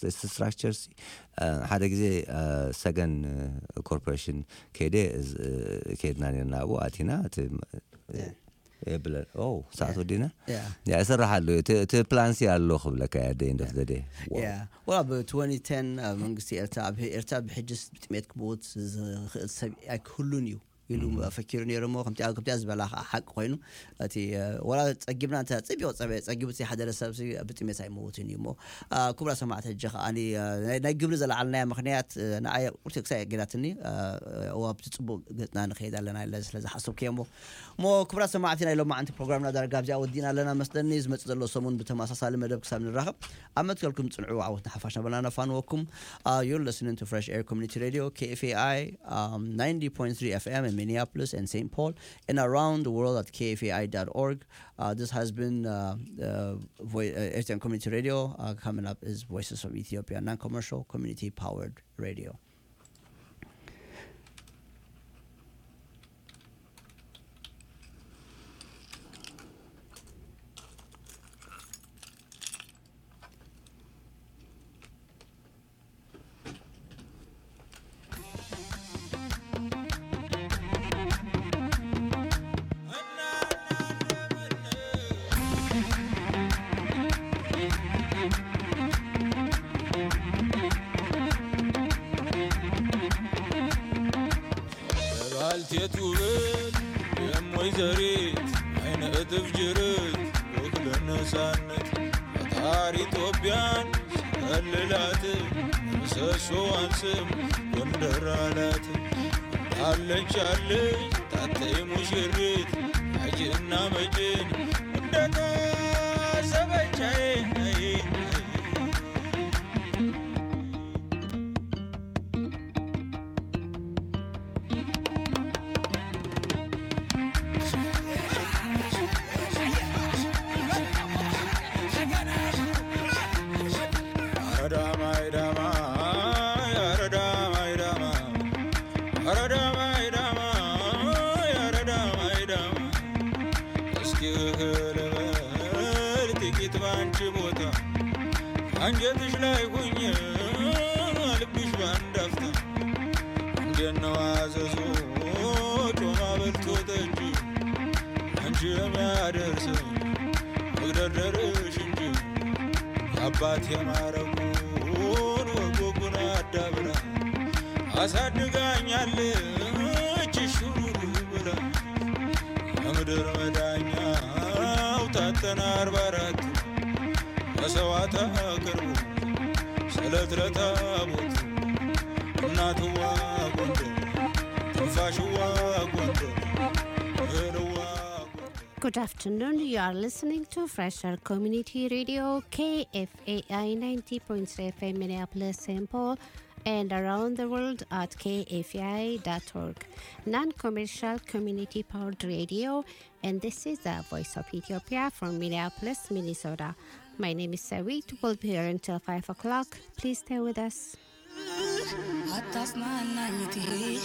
ስትራክቸር ሓደ ግዜ ሰገን ኮርፖሬሽን ከይደ ከይድና ነርና ኣብኡ ኣቲና የብለን ሰዓት ወዲና ያ ይስራሕ ኣሎ እቲ ፕላንሲ ኣሎ ክብለካ ያ ደ ንደፍ ዘደ ወላ ብ2010 መንግስቲ ኤርትራ ኣብ ኤርትራ ብሕጅስ ብጥሜት ክምውት ዝኽእል ሰብ ኣይክህሉን እዩ ኢሉ ፈኪሩ ነይሩ ሞ ከምቲኣ ዝበላ ሓቂ ኮይኑ እቲ ወላ ፀጊብና እንተ ፅቢቅ ፀጊቡ እቲ ሓደ ሰብ ብጥሜት ኣይመውትን እዩ ሞ ክቡራ ሰማዕቲ ሕጂ ከዓኒ ናይ ግብሪ ዘለዓለናያ ምክንያት ንኣየ ቁርቲ ክሳይ ገዳትኒ ኣብቲ ፅቡቅ ገፅና ንኸይድ ኣለና ስለ ዝሓሰብ ከ ሞ ሞ ክቡራ ሰማዕቲ ናይ ሎማዓንቲ ፕሮግራምና ዳርጋ ብዚኣ ወዲና ኣለና መስለኒ ዝመፅእ ዘሎ ሰሙን ብተመሳሳሊ መደብ ክሳብ ንራኸብ ኣብ መትከልኩም ፅንዑ ዓወትና ሓፋሽ ነበልና ነፋንወኩም ዩር listening to fresh air community radio kfai um, 90.3 fm in Minneapolis and St. Paul and around the world at kfai.org. Uh, this has been uh, uh, Vo- uh, Eastern Community Radio. Uh, coming up is Voices of Ethiopia, non-commercial, community-powered radio. ባልቴት ውበት የም ወይዘሪት አይነ እጥፍ ጅርት ወክለ ነፃነት ፈጣሪ ኢትዮጵያን ከልላት ምሰሶዋን ስም ጎንደር አላት አለች አለች ታተይ ሙሽሪት አጅና መጭን እንደታሰበቻዬ አንጀትሽ ላይ ሁኝ ልብሽ ባንዳፍታ እንደነው አዘዞ ጮማ በልቶ ጠጅ አንቺ የሚያደርስ መግደርደርሽ እንጂ የአባት የማረጉን ወጎጉን አዳብራ አሳድጋኛለች ሹሩሩ ብላ የምድር መዳኛው ታተና አርባ አራት መሰዋዕት አቅርቡ ስለት ለታቦት እናትዋ ጎንደር ትንፋሽዋ ጎንደር እህልዋ Good afternoon. You are listening to Fresher Community Radio KFAI 90.3 FM Minneapolis, St. Paul, and around the world at kfai.org. Non-commercial community-powered radio, and this is the Voice of Ethiopia from Minneapolis, Minnesota. My name is Sawit. We'll be here until 5 o'clock. Please stay with us. አታጽናናኝቴ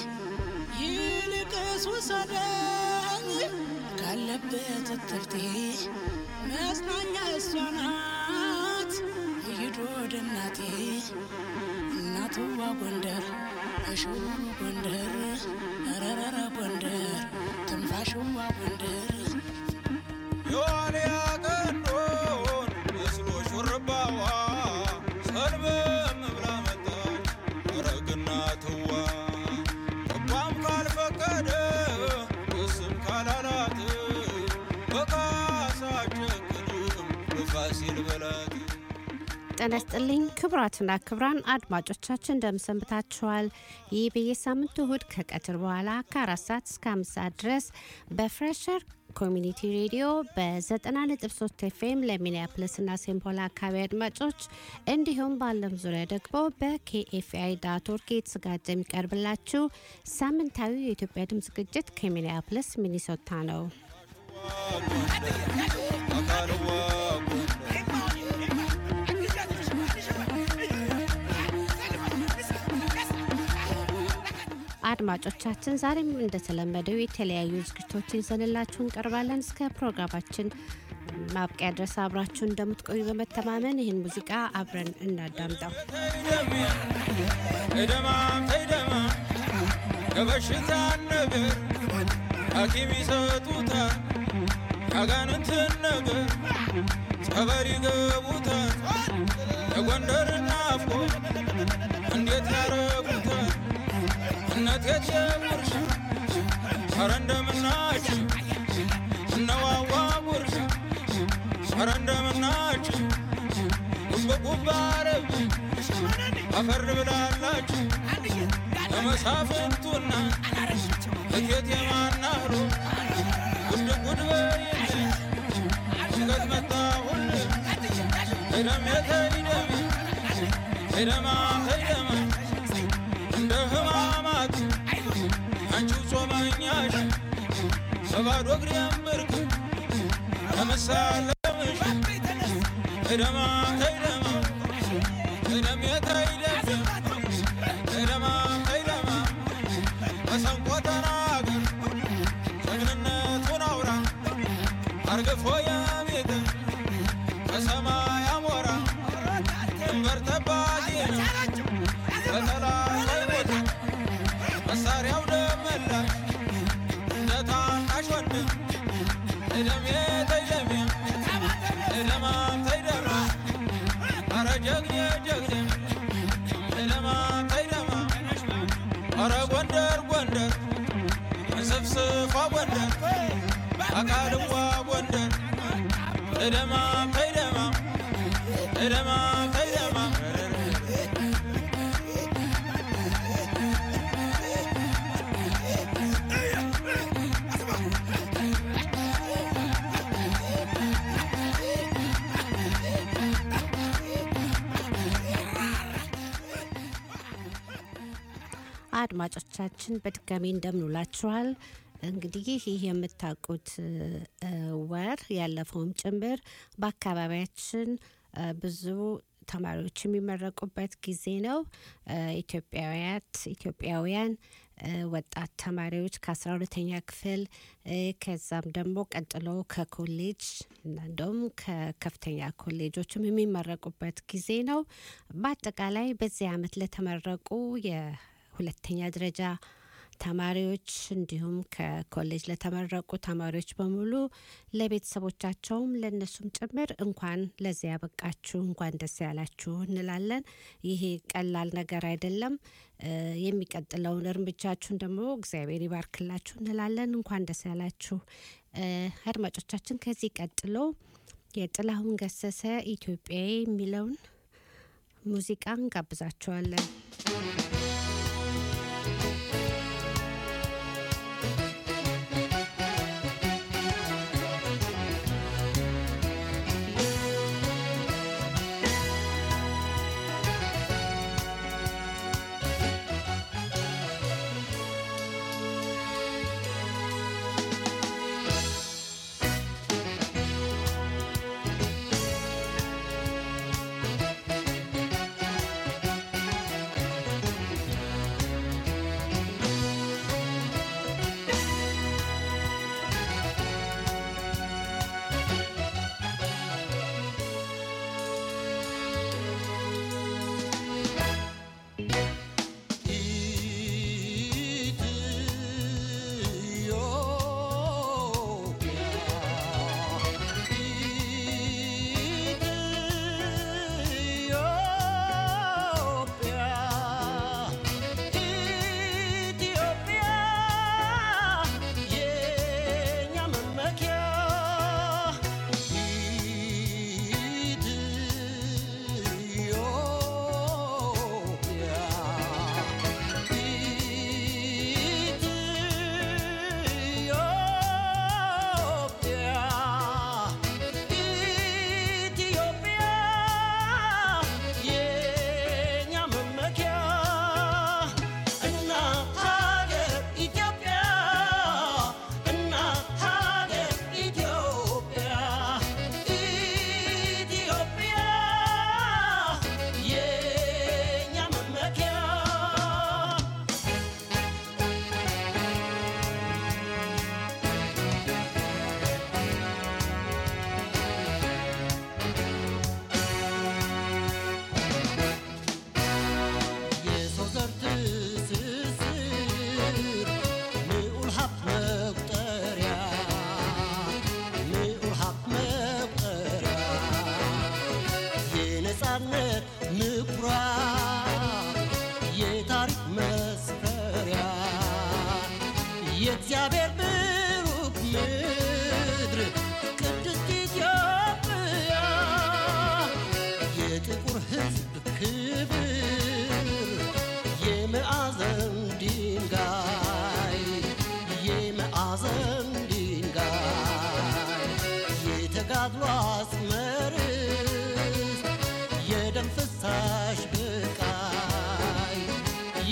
ይልቅስ ውሰደኝ ካለበት እትብቴ መጽናኛ እሷ ናት ይሂድ ወደ እናቴ እናትዋ ጎንደር እሽሩ ጎንደር ረረረ ጎንደር ትንፋሽዋ ጎንደር የዋልያ ቀንዶን መስሎ ሹርባዋ ሰልበም ብላ መጣች ረግና ትዋ ልቧም ካልፈቀደ እስም ካላላት በካሳ ጨክንም በፋሲል በላት ጤና ይስጥልኝ ክቡራትና ክቡራን አድማጮቻችን እንደምሰንብታችኋል። ይህ በየሳምንቱ እሁድ ከቀትር በኋላ ከአራት ሰዓት እስከ አምስት ሰዓት ድረስ በፍሬሸር ኮሚኒቲ ሬዲዮ በ90.3 ኤፍኤም ለሚኒያፖሊስና ሴምፖል አካባቢ አድማጮች እንዲሁም በዓለም ዙሪያ ደግሞ በኬኤፍአይ ዳት ኦርግ የተዘጋጀ የሚቀርብላችሁ ሳምንታዊ የኢትዮጵያ ድምፅ ዝግጅት ከሚኒያፖሊስ ሚኒሶታ ነው። አካልዋ አድማጮቻችን ዛሬም እንደተለመደው የተለያዩ ዝግጅቶችን ይዘንላችሁ እንቀርባለን። እስከ ፕሮግራማችን ማብቂያ ድረስ አብራችሁ እንደምትቆዩ በመተማመን ይህን ሙዚቃ አብረን እናዳምጠው። ተይደማም ተይደማ ከበሽታ ነገር ሐኪም ይሰጡታል ያጋንንትን ነገር ጸበል ይገቡታል የጎንደር ናፍቆ እንዴት ያረጉታል እነት የት የጉርሻ ኧረ እንደምናችሁ እነዋዋ ጉርሻ ኧረ እንደምናችሁ ጉብጉብ አረብ አፈር ብላላችሁ ለመሳፍንቱና እቴት የማናህሮ ጉድ ጉድ በይልኝ ሽገት መጣሁል ሄደም የተይደም ሄደማ ሄደማ እንደ ህማማት አንቺው ጾመኛሽ በባዶ እግሬም ብርክ ለመሳለምሽ ሄደማ ሄደማ ሄደም የተይደም ሄደማ ሄደማ መሰንቆ ተናገር ጀግንነቱን አውራ አርግፎ የቤት ከሰማይ አሞራ ድንበር ጠባቂ ነው በጠላት አይሞትም መሳሪያው ደመላሽ እንደ ታናሽ ወንድም እደሜ ተይደሜ እደማ ተይደማ አረ ጀግኔ ጀግኔ እደማ ተይደማ አረ ጎንደር ጎንደር እንስፍስፏ ጎንደር አካልዋ ጎንደር እደማ ተይደማ እደማ ተይደማ አድማጮቻችን በድጋሚ እንደምንውላችኋል። እንግዲህ ይህ የምታውቁት እ፣ ወር ያለፈውም ጭምር በአካባቢያችን እ፣ ብዙ ተማሪዎች የሚመረቁበት ጊዜ ነው። እ፣ ኢትዮጵያውያት ኢትዮጵያውያን እ፣ ወጣት ተማሪዎች ከአስራ ሁለተኛ ክፍል እ፣ ከዛም ደግሞ ቀጥሎ ከኮሌጅ እና እንደውም ከከፍተኛ ኮሌጆችም የሚመረቁበት ጊዜ ነው። በአጠቃላይ በዚህ ዓመት ለተመረቁ የሁለተኛ ደረጃ ተማሪዎች እንዲሁም ከኮሌጅ ለተመረቁ ተማሪዎች በሙሉ ለቤተሰቦቻቸውም ለእነሱም ጭምር እንኳን ለዚያ ያበቃችሁ እንኳን ደስ ያላችሁ እንላለን። ይሄ ቀላል ነገር አይደለም። እ፣ የሚቀጥለውን እርምጃችሁን ደግሞ እግዚአብሔር ይባርክላችሁ እንላለን። እንኳን ደስ ያላችሁ እ፣ አድማጮቻችን። ከዚህ ቀጥሎ የጥላሁን ገሰሰ ኢትዮጵያዊ የሚለውን ሙዚቃ እንጋብዛችኋለን። ♪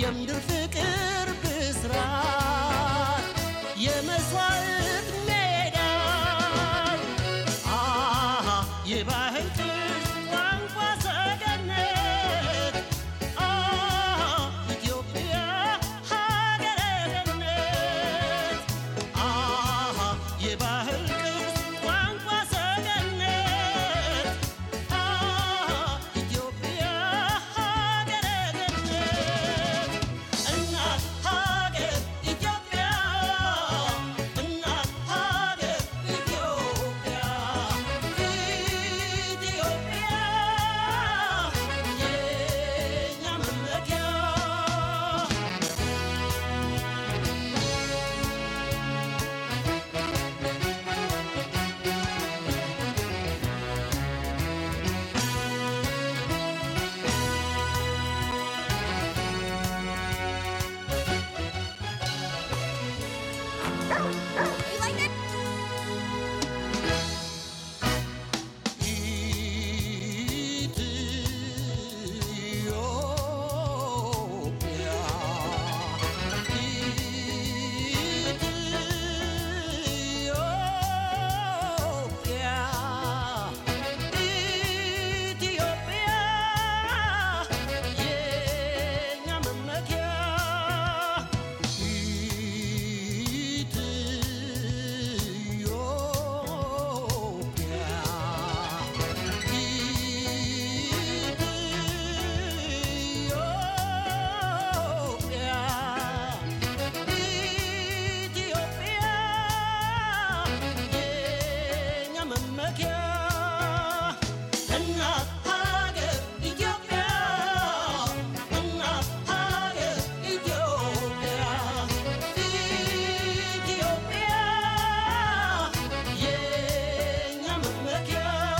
የምድር ፍቅር ብስራት የመስዋዕት ሜዳ አሃ የባህል ቅርስ ቋንቋ ሰገነት አሃ ኢትዮጵያ ሀገረ ገነት አሃ የባህል ቅርስ ቋንቋ ሰገነት አሃ ኢትዮጵያ ሀገረ ገነት እናት ሀገር ኢትዮጵያ እናት ሀገር ኢትዮጵያ ኢትዮጵያ የኛ መመኪያ ኢትዮጵያ ኢትዮጵያ ኢትዮጵያ የኛ መመኪያ ኢትዮጵያ ኢትዮጵያ ኢትዮጵያ የኛ መመኪያ እናት ሀገር ኢትዮጵያ እናት ሀገር ኢትዮጵያ ኢትዮጵያ የኛ መመኪያ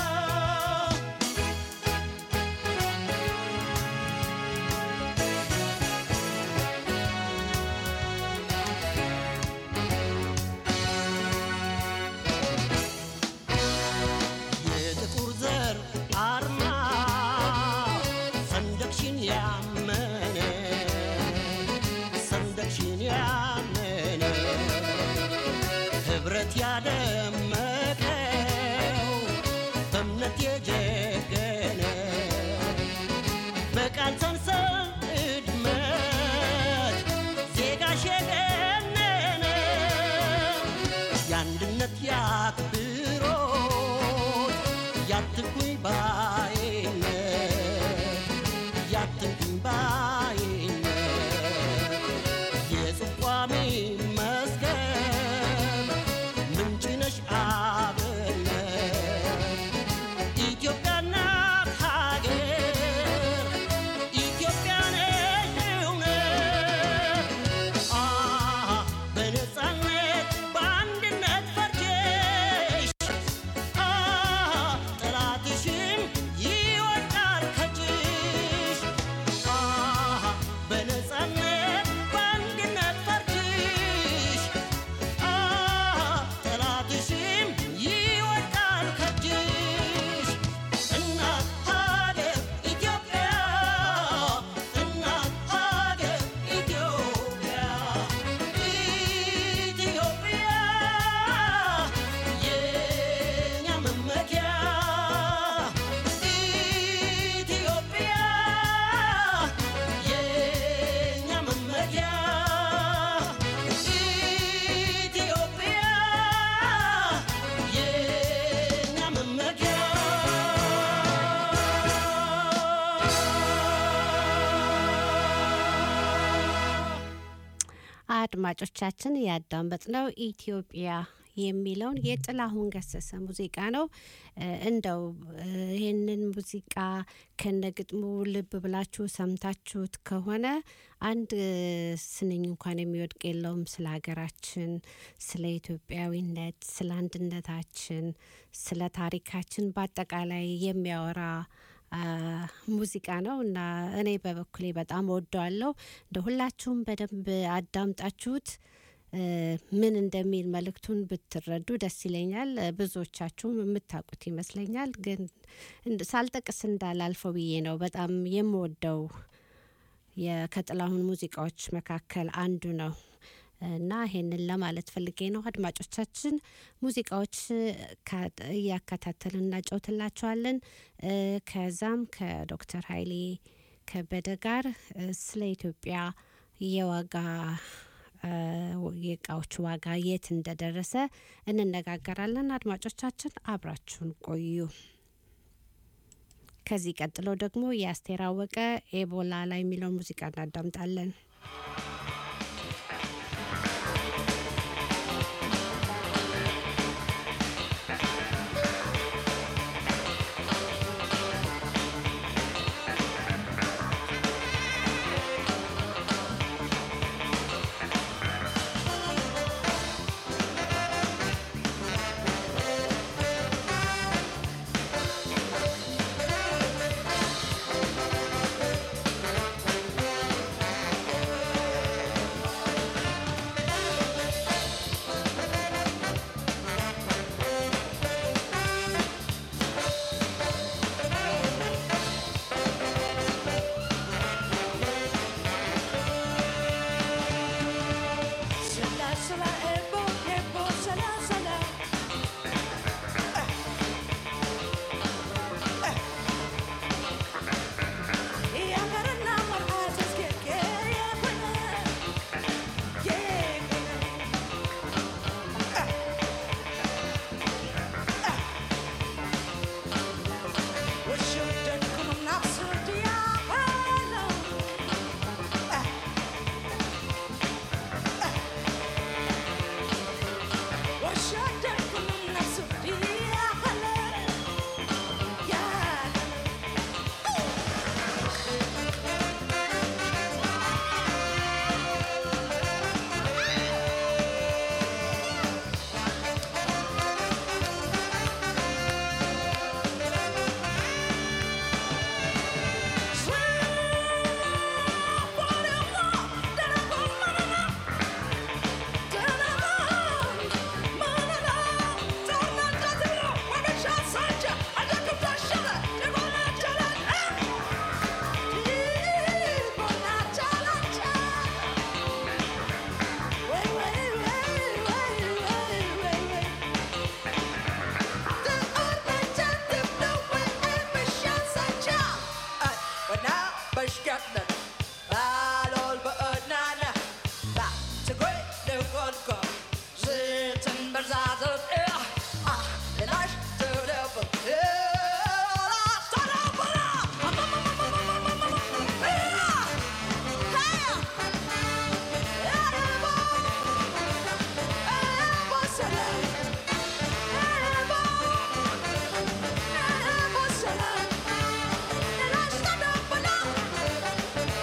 የጥቁር ዘር አርማ ሰንደቅሽን ያመነ ሰንደቅሽን ያመነ ህብረት ያደመቀው በእምነት የጀገነ በቃል ሰንሰል እድመት ዜጋሽ የገነነ የአንድነት ያክብሮት ያትኩኝ ባይነት ያትኩኝ ባይነት የጽቋሜ መስገን ምንጭ ነሽ አብነት ኢትዮጵያ እናት ሀገር ኢትዮጵያ ነሽ እውነት አሃ በነፃነት በአንድነት ፈርጀሽ አሃ ጠላትሽም ይወድቃል ከእጅሽ አሃ በነፃነት በአንድነት ፈርጀሽ አሃ ጠላትሽም ይወድቃል ከእጅሽ እናት ሀገር ኢትዮጵያ እናት ሀገር ኢትዮጵያ ኢትዮጵያ የኛ መመኪያ ኢትዮጵያ የኛ መመኪያ ኢትዮጵያ የኛ መመኪያ አድማጮቻችን ያዳመጥነው ኢትዮጵያ የሚለውን የጥላሁን ገሰሰ ሙዚቃ ነው። እ፣ እንደው እ፣ ይህንን ሙዚቃ ከነግጥሙ ልብ ብላችሁ ሰምታችሁት ከሆነ አንድ እ፣ ስንኝ እንኳን የሚወድቅ የለውም። ስለ ሀገራችን፣ ስለ ኢትዮጵያዊነት፣ ስለ አንድነታችን፣ ስለ ታሪካችን በአጠቃላይ የሚያወራ አ፣ ሙዚቃ ነው እና እኔ በበኩሌ በጣም ወደዋለሁ። እንደ ሁላችሁም በደንብ አዳምጣችሁት እ፣ ምን እንደሚል መልእክቱን ብትረዱ ደስ ይለኛል። እ፣ ብዙዎቻችሁም የምታውቁት ይመስለኛል፣ ግን እንድ- ሳልጠቅስ እንዳላልፈው ብዬ ነው። በጣም የምወደው የ- ከጥላሁን ሙዚቃዎች መካከል አንዱ ነው እና ይሄንን ለማለት ፈልጌ ነው። አድማጮቻችን ሙዚቃዎች ካ- እያከታተልን እናጫውትላቸዋለን። እ፣ ከዛም ከዶክተር ኃይሌ ከበደ ጋር እ፣ ስለ ኢትዮጵያ የዋጋ እ፣ የእቃዎች ዋጋ የት እንደደረሰ እንነጋገራለን። አድማጮቻችን አብራችሁን ቆዩ። ከዚህ ቀጥሎ ደግሞ የአስቴር አወቀ ኤቦላ ላይ የሚለውን ሙዚቃ እናዳምጣለን። Sala, sala, ebo, ebo, sala, sala. Ya karena marhatas ke ke ya kuna. Ke kuna. Washuddan kunum nafsu dia hala. وشدك كل الناس فيها خلل يا Bashkatna, Alol Bernana, Tagway, the one go, Zitten Berzazet, ah, the life to the Yeah.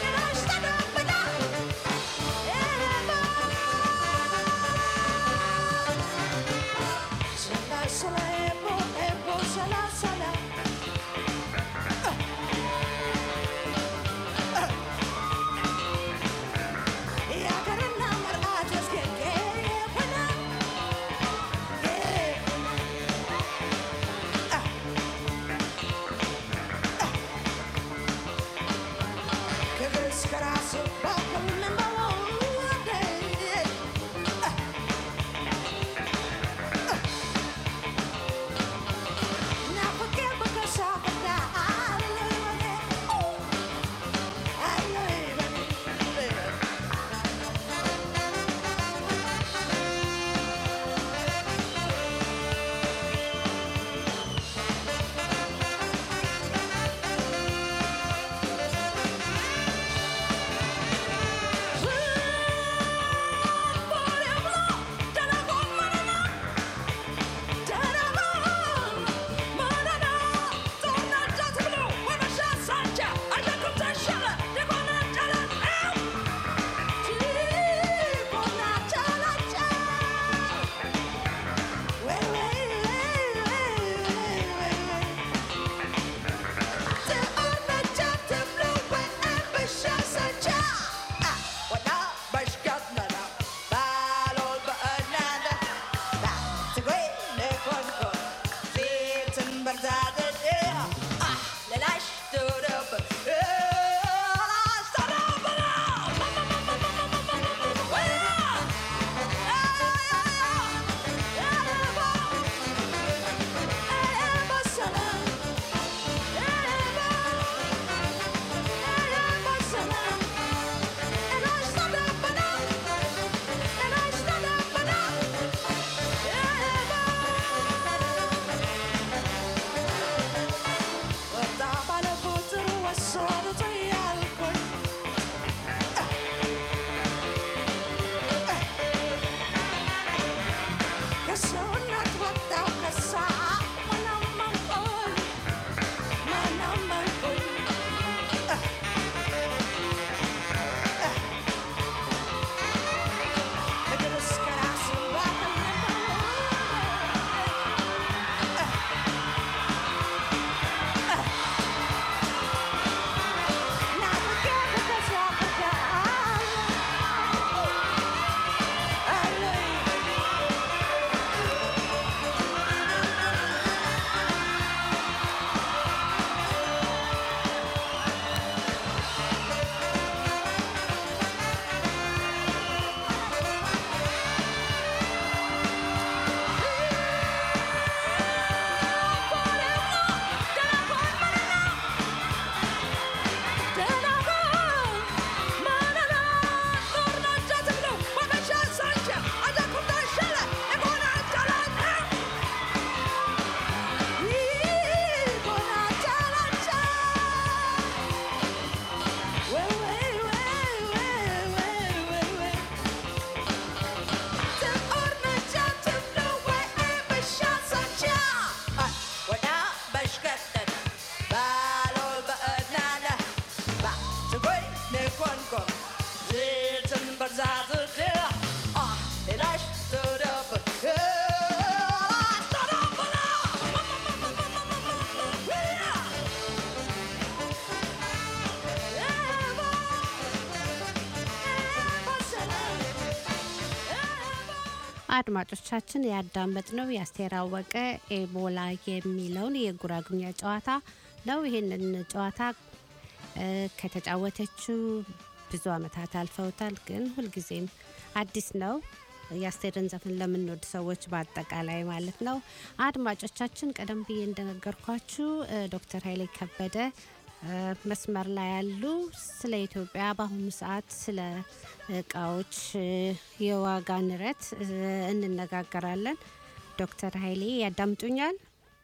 አድማጮቻችን ያዳመጥነው የአስቴር አወቀ ኤቦላ የሚለውን የጉራጉኛ ጨዋታ ነው። ይህንን ጨዋታ እ፣ ከተጫወተችው ብዙ አመታት አልፈውታል፣ ግን ሁልጊዜም አዲስ ነው። የአስቴርን ዘፈን ለምንወድ ሰዎች በአጠቃላይ ማለት ነው። አድማጮቻችን ቀደም ብዬ እንደነገርኳችሁ እ፣ ዶክተር ኃይሌ ከበደ እ፣ መስመር ላይ ያሉ ስለ ኢትዮጵያ በአሁኑ ሰዓት ስለ እቃዎች እ፣ የዋጋ ንረት እ፣ እንነጋገራለን። ዶክተር ኃይሌ ያዳምጡኛል?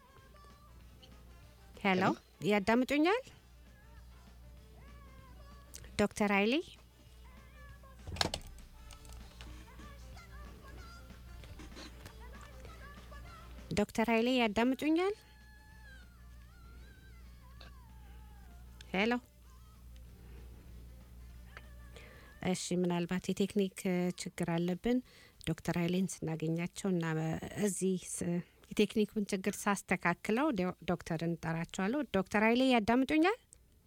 ሄሎ ያዳምጡኛል? ዶክተር ኃይሌ ዶክተር ኃይሌ ያዳምጡኛል? ሄሎ እሺ፣ ምናልባት የቴክኒክ እ፣ ችግር አለብን። ዶክተር ኃይሌን ስናገኛቸው እና እዚህ ስ- የቴክኒኩን ችግር ሳስተካክለው ዶ- ዶክተርን እንጠራቸዋለሁ። ዶክተር ኃይሌ ያዳምጡኛል?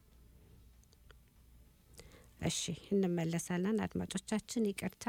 እሺ፣ እንመለሳለን። አድማጮቻችን ይቅርታ።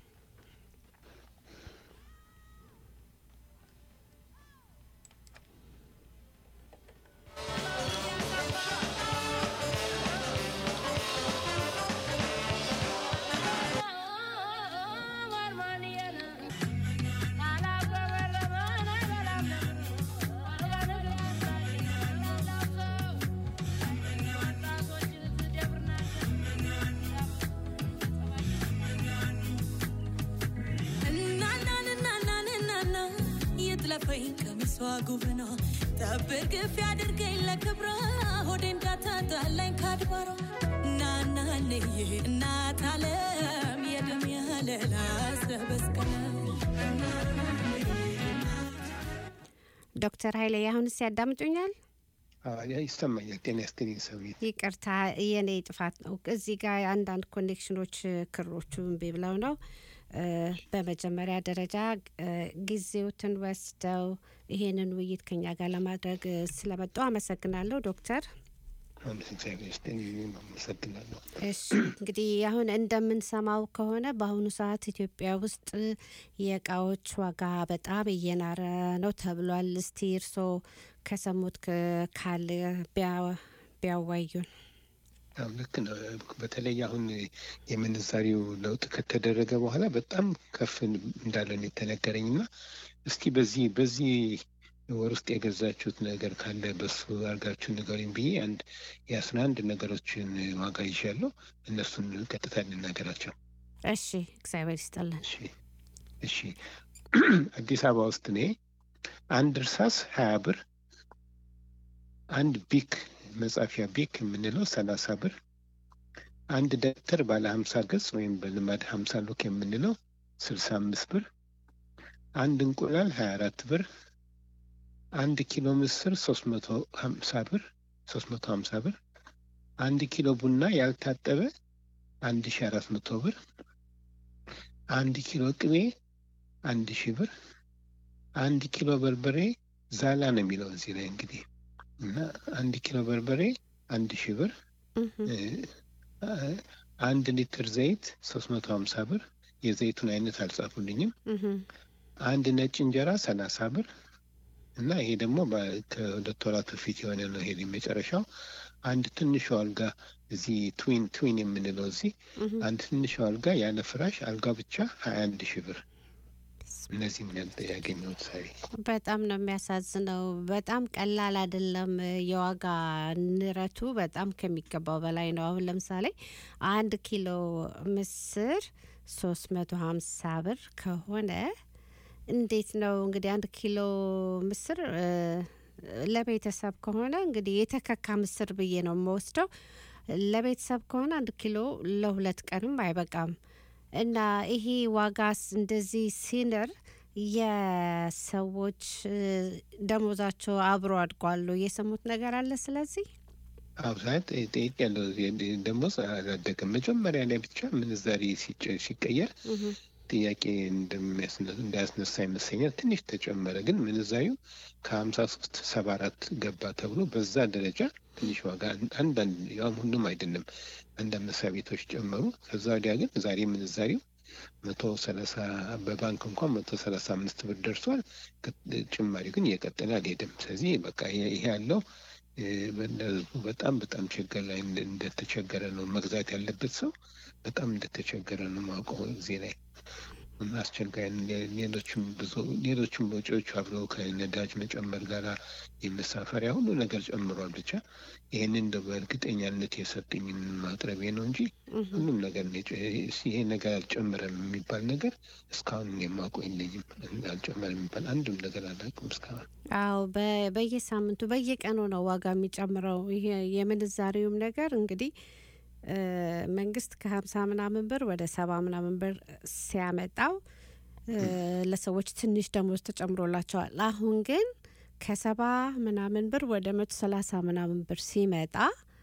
እናናንናናንናና የጥለፈኝ ቀሚሷ ጉብኗ ጠብር ግፍ ያድርገኝ ለክብሯ ሆዴ እንዳታጣላኝ ካድባሯ ናናንዬ እናት አለም የደም ያለላ ሰበስቀለ ዶክተር ኃይሌ አሁንስ ያዳምጡኛል? ይሰማኛል። ጤና ይስጥልኝ ሰውዬ። ይቅርታ የኔ ጥፋት ነው። እዚህ ጋር አንዳንድ ኮኔክሽኖች ክሮቹ እምቢ ብለው ነው። እ፣ በመጀመሪያ ደረጃ እ፣ ጊዜዎትን ወስደው ይሄንን ውይይት ከኛ ጋር ለማድረግ እ፣ ስለመጡ አመሰግናለሁ ዶክተር። አመት እግዚአብሔር ይስጥልኝ። እኔም አመሰግናለሁ። እሺ እንግዲህ አሁን እንደምንሰማው ከሆነ በአሁኑ ሰዓት ኢትዮጵያ ውስጥ የእቃዎች ዋጋ በጣም እየናረ ነው ተብሏል። እስቲ እርስዎ ከሰሙት ክ- ካለ ቢያ- ቢያዋዩን። አዎ፣ ልክ ነው። በተለይ አሁን የምንዛሪው ለውጥ ከተደረገ በኋላ በጣም ከፍ እንዳለ ነው የተነገረኝ እና እስኪ በዚህ በዚህ ወር ውስጥ የገዛችሁት ነገር ካለ በሱ አድርጋችሁ ንገሩኝ ብዬ አንድ የአስራ አንድ ነገሮችን ዋጋ ይዣለሁ። እነሱን ቀጥታ እንናገራቸው። እሺ እግዚአብሔር ይስጥልን። እሺ እሺ። አዲስ አበባ ውስጥ እኔ አንድ እርሳስ ሀያ ብር፣ አንድ ቢክ መጻፊያ ቢክ የምንለው ሰላሳ ብር፣ አንድ ደብተር ባለ ሀምሳ ገጽ ወይም በልማድ ሀምሳ ሉክ የምንለው ስልሳ አምስት ብር፣ አንድ እንቁላል ሀያ አራት ብር፣ አንድ ኪሎ ምስር ሶስት መቶ ሀምሳ ብር ሶስት መቶ ሀምሳ ብር፣ አንድ ኪሎ ቡና ያልታጠበ አንድ ሺ አራት መቶ ብር፣ አንድ ኪሎ ቅቤ አንድ ሺህ ብር፣ አንድ ኪሎ በርበሬ ዛላ ነው የሚለው እዚህ ላይ እንግዲህ እና አንድ ኪሎ በርበሬ አንድ ሺህ ብር፣ እህም፣ እ፣ አንድ ሊትር ዘይት ሶስት መቶ ሀምሳ ብር። የዘይቱን አይነት አልጻፉልኝም። እህም፣ አንድ ነጭ እንጀራ ሰላሳ ብር እና ይሄ ደግሞ በ- ከሁለት ወራት በፊት የሆነ ነው። ይሄ የመጨረሻው አንድ ትንሹ አልጋ እዚህ ትዊን ትዊን የምንለው እዚህ እህም። አንድ ትንሹ አልጋ ያለ ፍራሽ አልጋ ብቻ ሀያ አንድ ሺህ ብር። እነዚህም ያል- ያገኘሁት ሳሪ በጣም ነው የሚያሳዝነው። በጣም ቀላል አይደለም። የዋጋ ንረቱ በጣም ከሚገባው በላይ ነው። አሁን ለምሳሌ አንድ ኪሎ ምስር ሶስት መቶ ሀምሳ ብር ከሆነ እንዴት ነው እንግዲህ አንድ ኪሎ ምስር እ፣ ለቤተሰብ ከሆነ እንግዲህ የተከካ ምስር ብዬ ነው የምወስደው። ለቤተሰብ ከሆነ አንድ ኪሎ ለሁለት ቀንም አይበቃም። እና ይሄ ዋጋስ እንደዚህ ሲንር የሰዎች ደሞዛቸው አብሮ አድጓሉ። የሰሙት ነገር አለ። ስለዚህ አብዛት ጠይቅ ያለው ደሞዝ አላደገም። መጀመሪያ ላይ ብቻ ምንዛሪ ሲጨ- ሲቀየር ጥያቄ እንደሚያስነ- እንዳያስነሳ ይመስለኛል። ትንሽ ተጨመረ፣ ግን ምንዛሪው ከሀምሳ ሶስት ሰባ አራት ገባ ተብሎ በዛ ደረጃ ትንሽ ዋጋ አንዳንድ ያውም ሁሉም አይደለም አንዳንድ መስሪያ ቤቶች ጨመሩ። ከዛ ወዲያ ግን ዛሬ ምንዛሪው መቶ ሰላሳ በባንክ እንኳን መቶ ሰላሳ አምስት ብር ደርሷል። ጭማሪ ግን እየቀጠለ አልሄድም። ስለዚህ በቃ ይሄ ያለው በጣም በጣም ችግር ላይ እንደተቸገረ ነው መግዛት ያለበት ሰው በጣም እንደተቸገረ ነው ማውቀው እዚህ ላይ እና አስቸጋሪ ሌሎችም ብዙ ሌሎችም ወጪዎች አብረው ከነዳጅ መጨመር ጋር የመሳፈሪያ ሁሉ ነገር ጨምሯል። ብቻ ይህንን እንደ በእርግጠኛነት የሰጡኝን ማቅረቤ ነው እንጂ ሁሉም ነገር ይሄ ነገር አልጨመረም የሚባል ነገር እስካሁን የማውቀው የለኝም። አልጨመረም የሚባል አንድም ነገር አላውቅም እስካሁን። አዎ በየሳምንቱ በየቀኑ ነው ዋጋ የሚጨምረው። ይሄ የምንዛሬውም ነገር እንግዲህ መንግስት ከሀምሳ ምናምን ብር ወደ ሰባ ምናምን ብር ሲያመጣው ለሰዎች ትንሽ ደሞዝ ተጨምሮላቸዋል። አሁን ግን ከሰባ ምናምን ብር ወደ መቶ ሰላሳ ምናምን ብር ሲመጣ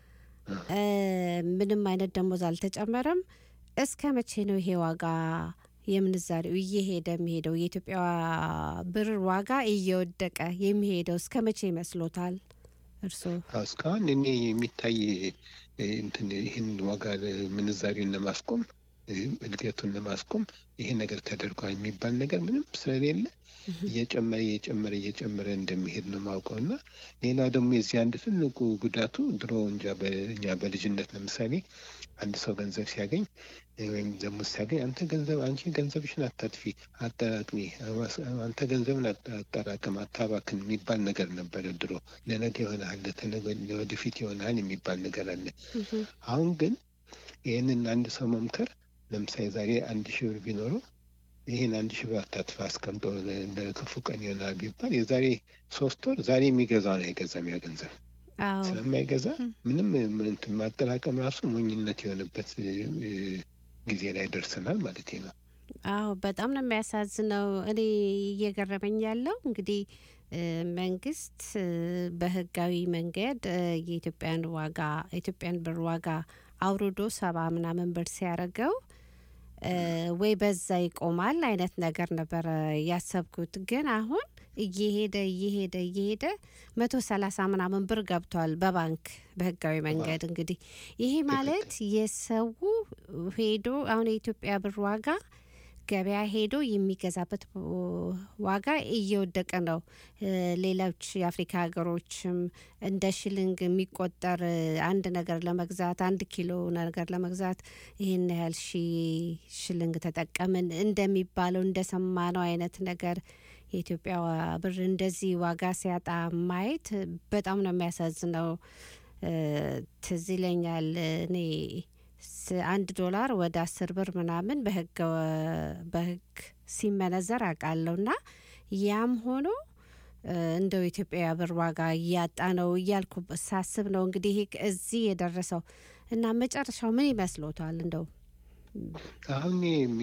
ምንም አይነት ደሞዝ አልተጨመረም። እስከ መቼ ነው ይሄ ዋጋ የምንዛሬው እየሄደ የሚሄደው? የኢትዮጵያ ብር ዋጋ እየወደቀ የሚሄደው እስከ መቼ ይመስሎታል እርስዎ? እስካሁን እኔ የሚታይ እንትን ይህን ዋጋ ምንዛሬውን ለማስቆም እድገቱን ለማስቆም ይሄ ነገር ተደርጓል የሚባል ነገር ምንም ስለሌለ እየጨመረ እየጨመረ እየጨመረ እንደሚሄድ ነው ማውቀው እና ሌላ ደግሞ የዚህ አንድ ትልቁ ጉዳቱ ድሮ እንጃ በእኛ በልጅነት ለምሳሌ አንድ ሰው ገንዘብ ሲያገኝ ወይም ደግሞ ሲያገኝ አንተ ገንዘብ አንቺ ገንዘብሽን አታጥፊ፣ አጠራቅሚ፣ አንተ ገንዘብን አጠራቅም፣ አታባክን የሚባል ነገር ነበረ ድሮ። ለነገ ይሆናል፣ ለወደፊት ይሆናል የሚባል ነገር አለ። አሁን ግን ይህንን አንድ ሰው መምከር ለምሳሌ ዛሬ አንድ ሺህ ብር ቢኖረው ይህን አንድ ሺህ ብር አታጥፋ አስቀምጦ ለክፉ ቀን ይሆናል ቢባል የዛሬ ሶስት ወር ዛሬ የሚገዛውን አይገዛም ያ ገንዘብ ስለማይገዛ ምንም እንትን ማጠራቀም ራሱ ሞኝነት የሆነበት ጊዜ ላይ ደርሰናል ማለት ነው። አዎ በጣም ነው የሚያሳዝነው። እኔ እየገረመኝ ያለው እንግዲህ መንግስት በህጋዊ መንገድ የኢትዮጵያን ዋጋ የኢትዮጵያን ብር ዋጋ አውርዶ ሰባ ምናምን ብር ሲያደርገው ወይ በዛ ይቆማል አይነት ነገር ነበረ ያሰብኩት። ግን አሁን እየሄደ እየሄደ እየሄደ መቶ ሰላሳ ምናምን ብር ገብቷል በባንክ በህጋዊ መንገድ። እንግዲህ ይሄ ማለት የሰው ሄዶ አሁን የኢትዮጵያ ብር ዋጋ ገበያ ሄዶ የሚገዛበት ዋጋ እየወደቀ ነው። ሌሎች የአፍሪካ ሀገሮችም እንደ ሽልንግ የሚቆጠር አንድ ነገር ለመግዛት አንድ ኪሎ ነገር ለመግዛት ይህን ያህል ሺ ሽልንግ ተጠቀምን እንደሚባለው እንደሰማነው አይነት ነገር የኢትዮጵያ ብር እንደዚህ ዋጋ ሲያጣ ማየት በጣም ነው የሚያሳዝነው። ትዝ ይለኛል እኔ አንድ ዶላር ወደ አስር ብር ምናምን በህግ በህግ ሲመነዘር አውቃለሁ እና ያም ሆኖ እንደው የኢትዮጵያ ብር ዋጋ እያጣ ነው እያልኩ ሳስብ ነው እንግዲህ እዚህ የደረሰው እና መጨረሻው ምን ይመስሎታል? እንደው አሁን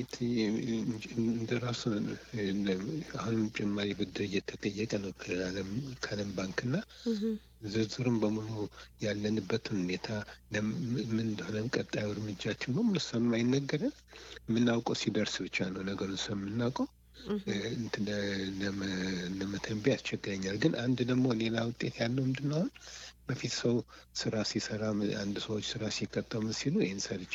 እንደ ራሱ አሁንም ጭማሪ ብድር እየተጠየቀ ነው ከዓለም ባንክና ዝርዝሩም በሙሉ ያለንበትን ሁኔታ ምን እንደሆነ ቀጣዩ እርምጃችን በሙሉ ስለማይነገረን የምናውቀው ሲደርስ ብቻ ነው ነገሩን ስለምናውቀው ለመተንበይ ያስቸግረኛል። ግን አንድ ደግሞ ሌላ ውጤት ያለው ምንድን ነው አሁን በፊት ሰው ስራ ሲሰራ አንድ ሰዎች ስራ ሲቀጠሙ ሲሉ ይህን ሰርቼ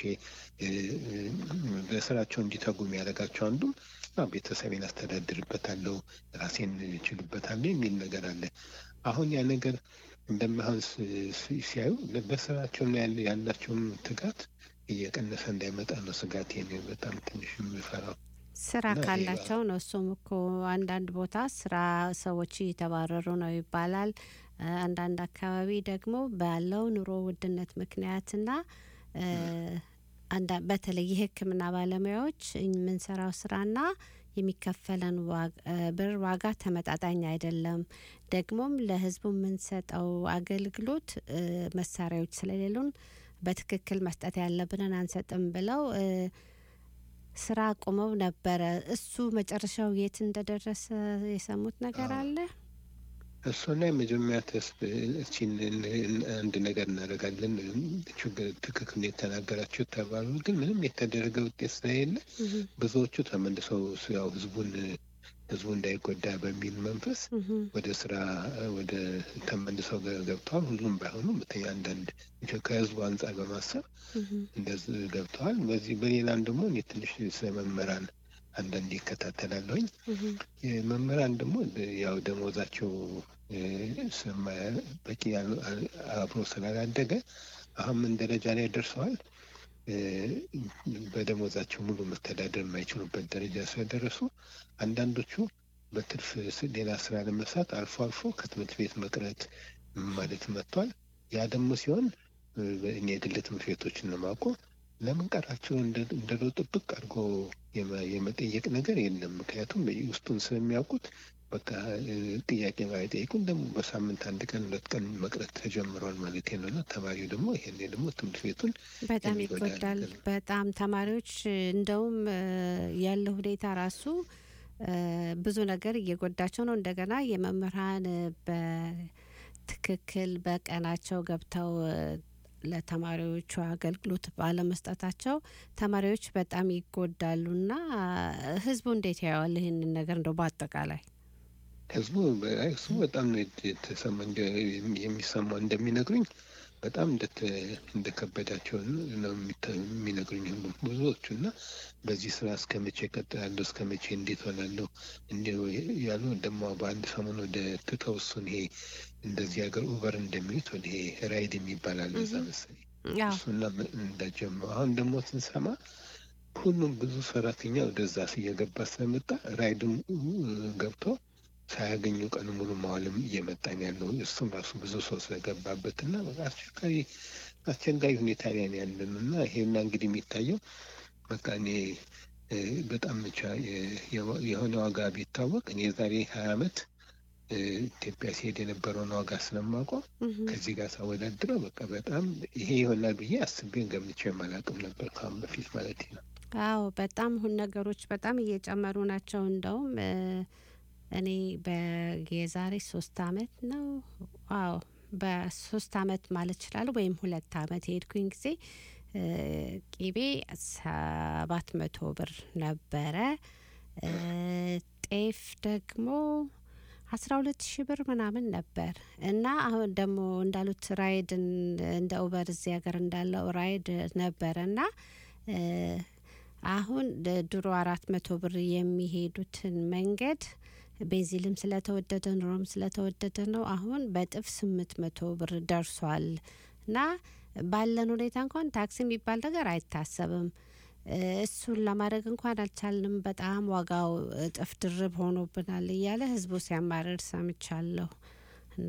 በስራቸው እንዲተጉ የሚያደርጋቸው አንዱ ቤተሰቤን አስተዳድርበታለሁ፣ ራሴን እችልበታለሁ የሚል ነገር አለ። አሁን ያ ነገር እንደማይሆን ሲያዩ በስራቸው ያላቸውም ትጋት እየቀነሰ እንዳይመጣ ነው ስጋት በጣም ትንሽ የሚፈራው። ስራ ካላቸው ነው። እሱም እኮ አንዳንድ ቦታ ስራ ሰዎች እየተባረሩ ነው ይባላል። አንዳንድ አካባቢ ደግሞ ባለው ኑሮ ውድነት ምክንያትና በተለይ የሕክምና ባለሙያዎች የምንሰራው ስራና የሚከፈለን ብር ዋጋ ተመጣጣኝ አይደለም። ደግሞም ለህዝቡ የምንሰጠው አገልግሎት መሳሪያዎች ስለሌሉን በትክክል መስጠት ያለብንን አንሰጥም ብለው ስራ አቁመው ነበረ። እሱ መጨረሻው የት እንደደረሰ የሰሙት ነገር አለ? እሱ ላይ መጀመሪያ ተስብ እቺን አንድ ነገር እናደርጋለን ችግር ትክክል የተናገራቸው ተባሉ። ግን ምንም የተደረገ ውጤት ስለሌለ ብዙዎቹ ተመልሰው ያው ህዝቡን ህዝቡ እንዳይጎዳ በሚል መንፈስ እህ፣ ወደ ስራ እ፣ ወደ ተመልሰው ገ- ገብተዋል። ሁሉም ባይሆኑ በተለይ አንዳንድ ከህዝቡ አንጻር በማሰብ እህ፣ እንደዚህ ገብተዋል። በዚህ በሌላም ደግሞ እኔ ትንሽ ስለ መምህራን አንዳንድ ይከታተላለሁኝ። እህ፣ የመምህራን ደግሞ ያው ደሞዛቸው እ፣ ስለማ- በቂ ያል- አ- አብሮ ስላላደገ አሁን ምን ደረጃ ላይ ደርሰዋል? እ፣ በደሞዛቸው ሙሉ መተዳደር የማይችሉበት ደረጃ ስለደረሱ አንዳንዶቹ በትርፍ ስ- ሌላ ስራ ለመስራት አልፎ አልፎ ከትምህርት ቤት መቅረት ማለት መጥቷል። ያ ደግሞ ሲሆን እ፣ እኔ የግል ትምህርት ቤቶችን ነው የማውቀው። ለምን ቀራቸው እንደ- እንደ ለው ጥብቅ አድርጎ የመ- የመጠየቅ ነገር የለም። ምክንያቱም ውስጡን ስለሚያውቁት በቃ እ፣ ጥያቄ ባይጠይቁም ደግሞ በሳምንት አንድ ቀን ሁለት ቀን መቅረት ተጀምሯል ማለት ነው እና ተማሪው ደግሞ ይሄኔ ደግሞ ትምህርት ቤቱን በጣም የሚጎዳ ይጎዳል። ነገር ነው። በጣም ተማሪዎች እንደውም እ፣ ያለው ሁኔታ ራሱ እ፣ ብዙ ነገር እየጎዳቸው ነው። እንደገና የመምህራን እ፣ በትክክል በቀናቸው ገብተው እ፣ ለተማሪዎቹ አገልግሎት ባለመስጠታቸው ተማሪዎች በጣም ይጎዳሉና እ፣ ህዝቡ እንዴት ያየዋል ይህንን ነገር እንደው በአጠቃላይ? ህዝቡ በ- አይ፣ እሱ በጣም ነው የት- የተሰማ እንደ- የሚሰማው እንደሚነግሩኝ በጣም እንደተ- እንደከበዳቸው ነው የሚተ- የሚነግሩኝ ሁሉ ብዙዎቹ እና በዚህ ስራ እስከ መቼ እቀጥላለሁ እስከ መቼ እንዴት ሆናለሁ እንዲ ያሉ ደግሞ በአንድ ሰሞን ወደ ትተው እሱን ይሄ እንደዚህ ሀገር ኡበር እንደሚሉት ወደ ይሄ ራይድ የሚባል አለ እዛ መሰለኝ ያው እሱና እንዳጀመሩ አሁን ደግሞ ስንሰማ ሁሉም ብዙ ሰራተኛ ወደዛ እየገባ ስለመጣ ራይድም ገብቶ ሳያገኙ ቀን ሙሉ መዋልም እየመጣን ያለው እሱም ራሱ ብዙ ሰው ስለገባበት እና በቃ አስቸጋሪ አስቸጋሪ ሁኔታ ላይ ነው ያለን እና ይሄና እንግዲህ የሚታየው በቃ እኔ እ፣ በጣም ብቻ የ- የ- የሆነ ዋጋ ቢታወቅ እኔ የዛሬ ሀያ አመት እ፣ ኢትዮጵያ ሲሄድ የነበረውን ዋጋ ስለማውቀው እህ፣ ከዚህ ጋር ሳወዳድረው በቃ በጣም ይሄ ይሆናል ብዬ አስቤን ገምቼ የማላውቅም ነበር ከአሁን በፊት ማለት ነው። አዎ በጣም ሁን ነገሮች በጣም እየጨመሩ ናቸው። እንደውም እ፣ እኔ በየዛሬ ሶስት አመት ነው አዎ በሶስት አመት ማለት ይችላል ወይም ሁለት አመት የሄድኩኝ ጊዜ እ፣ ቂቤ ሰባት መቶ ብር ነበረ። እ፣ ጤፍ ደግሞ አስራ ሁለት ሺህ ብር ምናምን ነበር እና አሁን ደግሞ እንዳሉት ራይድን እንደ ኡበር እዚህ ሀገር እንዳለው ራይድ ነበረ እና እ፣ አሁን ደ- ድሮ አራት መቶ ብር የሚሄዱትን መንገድ ቤንዚልም ስለተወደደ ኑሮም ስለተወደደ ነው አሁን በጥፍ ስምንት መቶ ብር ደርሷል እና ባለን ሁኔታ እንኳን ታክሲ የሚባል ነገር አይታሰብም። እ፣ እሱን ለማድረግ እንኳን አልቻልንም። በጣም ዋጋው እጥፍ ድርብ ሆኖብናል እያለ ህዝቡ ሲያማርር ሰምቻለሁ እና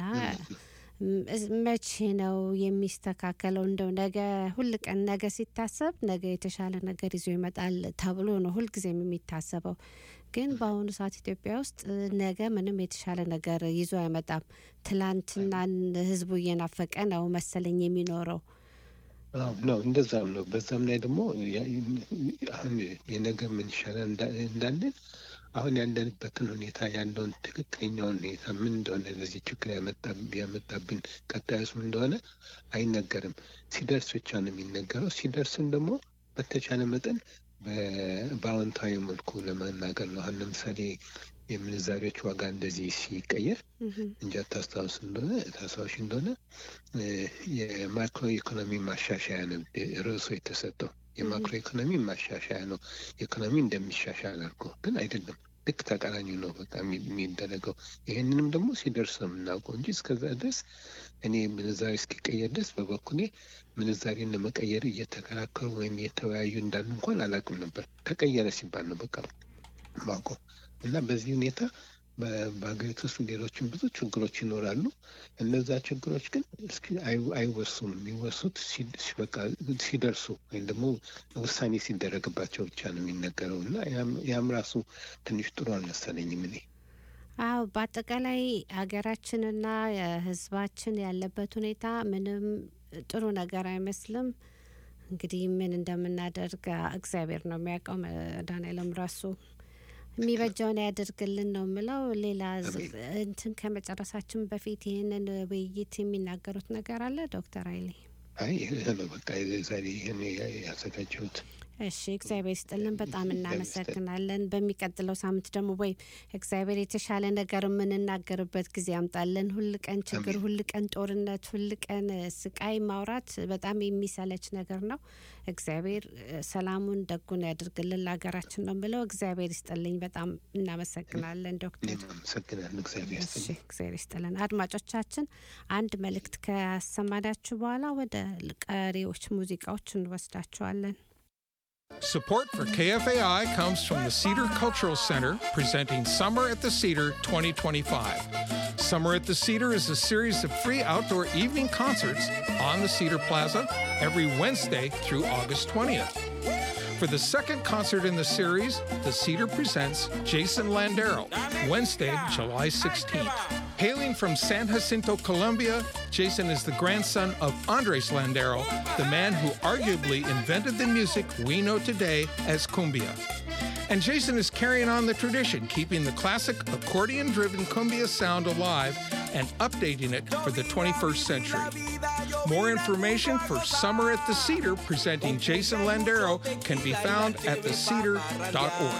ም- እስ- መቼ ነው የሚስተካከለው? እንደው ነገ ሁል ቀን ነገ ሲታሰብ ነገ የተሻለ ነገር ይዞ ይመጣል ተብሎ ነው ሁልጊዜም የሚታሰበው። ግን በአሁኑ ሰዓት ኢትዮጵያ ውስጥ እ፣ ነገ ምንም የተሻለ ነገር ይዞ አይመጣም። ትላንትናን ህዝቡ እየናፈቀ ነው መሰለኝ የሚኖረው። አዎ ነው እንደዛም ነው። በዛም ላይ ደግሞ ያ- አሁን የነገ ምን ይሻላል እንዳ- እንዳለን አሁን ያለንበትን ሁኔታ ያለውን ትክክለኛውን ሁኔታ ምን እንደሆነ ለዚህ ችግር ያመጣ- ያመጣብን ቀጣዩስ ምን እንደሆነ አይነገርም። ሲደርስ ብቻ ነው የሚነገረው። ሲደርስም ደግሞ በተቻለ መጠን በ- በአዎንታዊ መልኩ ለመናገር ነው። አሁን ለምሳሌ የምንዛሬዎች ዋጋ እንደዚህ ሲቀየር እህም፣ እንጃ ታስታውስ እንደሆነ ታስታውሽ እንደሆነ እ፣ የማክሮ ኢኮኖሚ ማሻሻያ ነው ርዕሱ የተሰጠው። የማክሮ ኢኮኖሚ ማሻሻያ ነው። ኢኮኖሚ እንደሚሻሻል አድርጎ ግን አይደለም። ልክ ተቃራኒ ነው በቃ የሚ- የሚደረገው። ይህንንም ደግሞ ሲደርስ ነው የምናውቀው እንጂ እስከዛ ድረስ እኔ ምንዛሬ እስኪቀየር ድረስ በበኩሌ ምንዛሬን ለመቀየር እየተከራከሩ ወይም እየተወያዩ እንዳሉ እንኳን አላውቅም ነበር። ተቀየረ ሲባል ነው በቃ ማውቀው እና በዚህ ሁኔታ በ- በሀገሪቱ ውስጥ ሌሎችም ብዙ ችግሮች ይኖራሉ። እነዛ ችግሮች ግን እስኪ አይ- አይወሱም። የሚወሱት ሲ- ሲ- በቃ ሲደርሱ ወይም ደግሞ ውሳኔ ሲደረግባቸው ብቻ ነው የሚነገረው እና ያም- ያም ራሱ ትንሽ ጥሩ አልመሰለኝም እኔ። አዎ በአጠቃላይ ሀገራችንና ሕዝባችን ያለበት ሁኔታ ምንም ጥሩ ነገር አይመስልም። እንግዲህ ምን እንደምናደርግ እግዚአብሔር ነው የሚያውቀው። መድኃኔዓለም ራሱ የሚበጃውን ያደርግልን ነው የምለው። ሌላ ዝ- እንትን ከመጨረሳችን በፊት ይህንን ውይይት የሚናገሩት ነገር አለ ዶክተር ኃይሌ? አይ ይህ ነው በቃ ዛሬ ይህን ያዘጋጀሁት። እሺ እግዚአብሔር ይስጥልን። በጣም እናመሰግናለን። በሚቀጥለው ሳምንት ደግሞ ወይ እግዚአብሔር የተሻለ ነገር የምንናገርበት ጊዜ ያምጣልን። ሁል ቀን ችግር፣ ሁል ቀን ጦርነት፣ ሁል ቀን እ፣ ስቃይ ማውራት በጣም የሚሰለች ነገር ነው። እግዚአብሔር እ፣ ሰላሙን ደጉን ያድርግልን ለሀገራችን ነው ብለው እግዚአብሔር ይስጥልኝ። በጣም እናመሰግናለን ዶክተር። እኔም አመሰግናለሁ። እግዚአብሔር እሺ ይስጥልኝ። እግዚአብሔር ይስጥልን። አድማጮቻችን አንድ መልእክት ካሰማዳችሁ በኋላ ወደ ቀሪዎች ሙዚቃዎች እንወስዳችኋለን። Support for KFAI comes from the Cedar Cultural Center presenting Summer at the Cedar 2025. Summer at the Cedar is a series of free outdoor evening concerts on the Cedar Plaza every Wednesday through August 20th. For the second concert in the series, The Cedar presents Jason Landero, Wednesday, July 16th. Hailing from San Jacinto, Colombia, Jason is the grandson of Andres Landero, the man who arguably invented the music we know today as cumbia. And Jason is carrying on the tradition, keeping the classic accordion driven cumbia sound alive and updating it for the 21st century. More information for Summer at the Cedar presenting Jason Landero can be found at thecedar.org.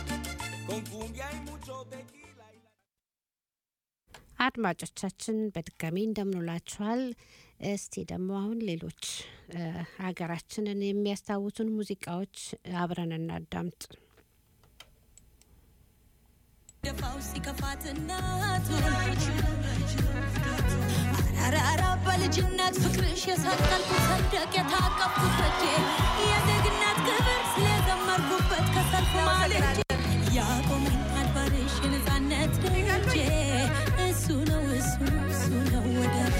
አድማጮቻችን በድጋሚ እንደምንውላችኋል። እስቲ ደግሞ አሁን ሌሎች እ፣ ሀገራችንን የሚያስታውሱን ሙዚቃዎች አብረን እናዳምጥ። ደፋው ሲከፋት እናቱን አራራ በልጅነት ፍቅርሽ የሰቀልኩት ሰንደቅ የታቀፍኩት በጄ የዜግነት ክብር ስለዘመርኩበት ከሰልፍ ማልጄ ያቆመኝ አድባርሽ የነፃነት ደጄ እሱ ነው እሱ ነው እሱ ነው ወዳጄ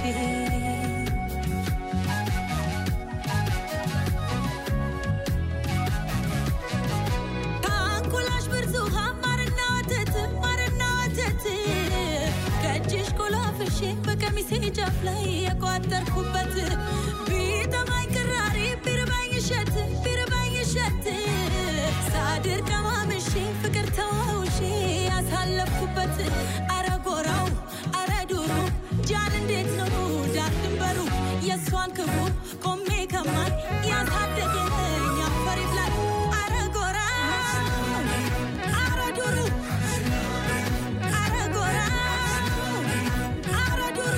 ከአንጎላሽ ብርቱ ውሃ ማርና ወተት ማርና ወተት ከእጅሽ ቆላፍሼ በቀሚሴ ጫፍ ላይ የቋጠርኩበት ቢጠማኝ ቅራሪ ቢርባኝ እሸት ቢርባኝ እሸት ሳድር ቀማምሼ ፍቅር ተዋውሼ ያሳለፍኩበት አረ ጎራው አረ ዱሩ ጃን እንዴት ነው ዳር ድንበሩ የእሷን ክብሩ ቆሜ ከማይ ያሳደገኝ አፈር ይብላል አረ ጎራ አረ ዱሩ አረ ጎራ አረ ዱሩ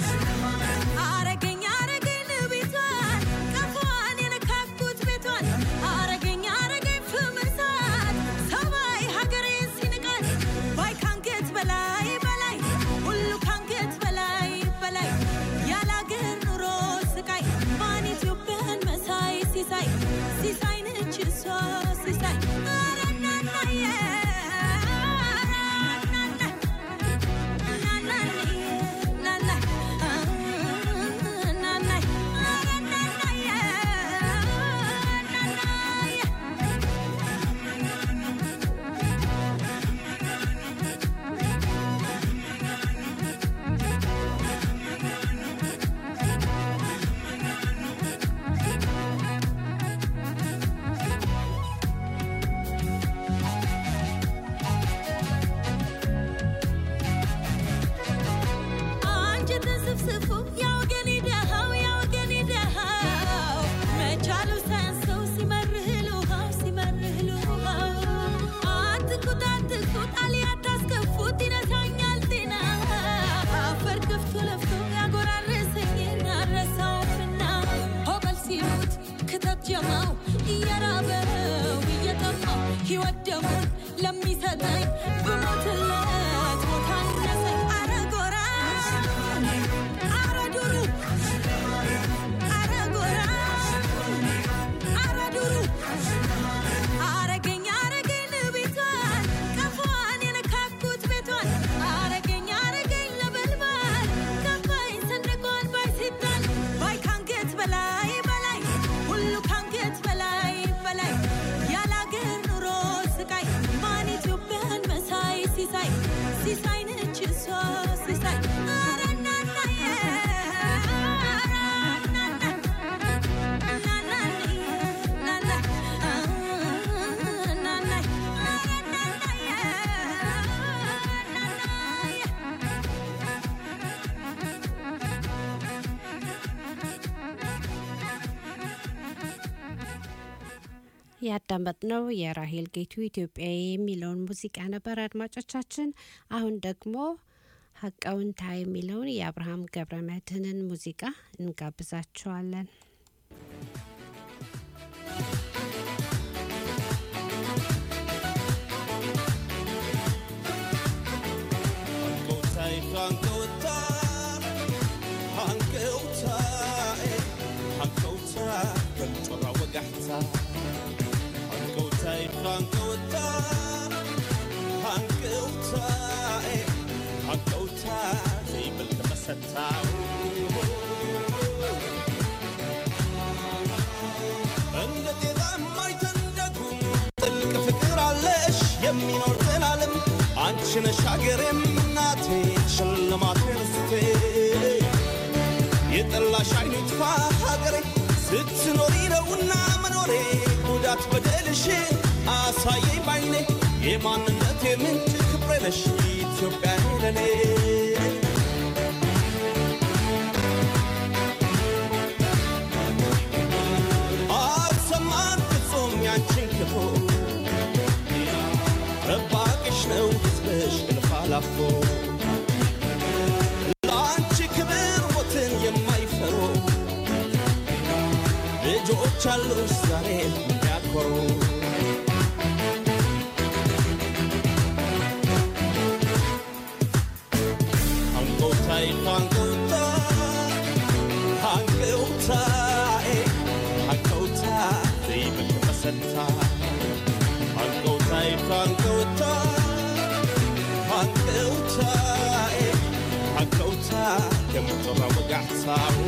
አረገኝ አረገኝ ቤቷን ቀፏን የነካኩት ቤቷን አረገኝ አረገኝ ፍምሳት ሰማይ ሀገሬን ሲንቃት ባይ ካንገት በላይ በላይ ሁሉ ካንገት በላይ በላይ ያለ አገር ኑሮ ስቃይ ማን ኢትዮጵያን መሳይ ሲሳይ ሲሳይ ነች እሷ ሲሳይ ኧረ እናናዬ አንጀትን ስፍስፉ ያወገኔ ደሃው ያወገኔ ደሃው መቻሉ ሳያንሰው ሲመርህ ልውሃው ሲመርህ ልውሃው አትኩት አትኩት አልያ ታስከፉት ይነሳኛል ጤና አፈር ከፍቶ ለፍቶ ያጎራረሰኝን አረሳውምና ሆበል ሲሉት ክተት ጀማው እየራበው እየጠማው ሕይወት ደሙን ለሚሰጠኝ ብሞትለት ሞት አነሰኝ አረ ጎራ አረ ዱሩ አረ ጎራ አረ ዱሩ አረገኝ አረገኝ ቤቷን ቀፏን የነካኩት ቤቷን አረገኝ አረገኝ ለበልባል ከፋኝ ሰንደቋን ባይ ሲጣል ባይ ካንገት በላይ በላይ ሁሉ ካንገት በላይ በላይ ያለ አገር ኑሮ ስቃይ ማን ኢትዮጵያን መሳይ ሲሳይ ያዳመጥነው የራሄል ጌቱ ኢትዮጵያ የሚለውን ሙዚቃ ነበር። አድማጮቻችን፣ አሁን ደግሞ ሀቀውንታ የሚለውን የአብርሃም ገብረ መድህንን ሙዚቃ እንጋብዛችኋለን። ጥልቅ ፍቅር አለሽ የሚኖር ዘላለም አንቺ ነሽ ሀገሬም እናቴ ሽልማቴ ርስቴ የጠላሽ አይኑ ይጥፋ ሀገሬ ስትኖሪ ነውና መኖሬ ጉዳት በደልሽን አሳየኝ ባይኔ የማንነቴ ምንጭ ክብሬ ነሽ ኢትዮጵያ ለኔ አልሰማን ፍጹም ያንቺን ክፉ ጠባቂሽ ነው ሕዝብሽ እልፍ አላፎ ለአንቺ ክብር ሞትን የማይፈሩ ልጆች አሉሽ ዛሬ የሚያኮሩ አንጎታይ አንጎታ አንጎታዬ አንጎታ ዘይብል ተሰታ አንጎታይ አንጎታ አንጎታዬ አንጎታ የምትራ ወጋሕሳው